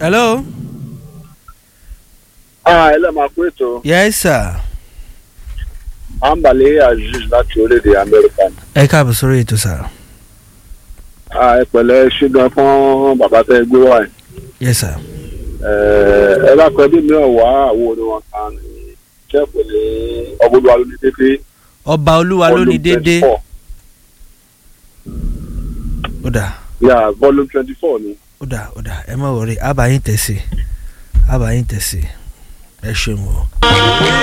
hello. Ah, ẹ lẹ́ máa kó ètò yes sir. Ambale Aziz láti orílẹ̀-èdè Amẹ́ríkà. ẹ káàbọ̀ sórí ètò sir. Ah, ẹ pẹ̀lẹ́ ṣígan fún bàbá tẹ́ gbé wá ẹ̀. yes sir. ẹ lákọ̀ọ́ bí mi ò wá àwọn orin wọn kan ní ṣẹ́ẹ̀pù ní ọgbọ́dọ̀ alóní dédé. ọba olúwa ló ní déédéé. ó dà yà volume twenty four ni. ó dà ó dà ẹ má wọrí àbáyín tẹ̀sí àbáyín tẹ̀sí ẹ ṣeun o.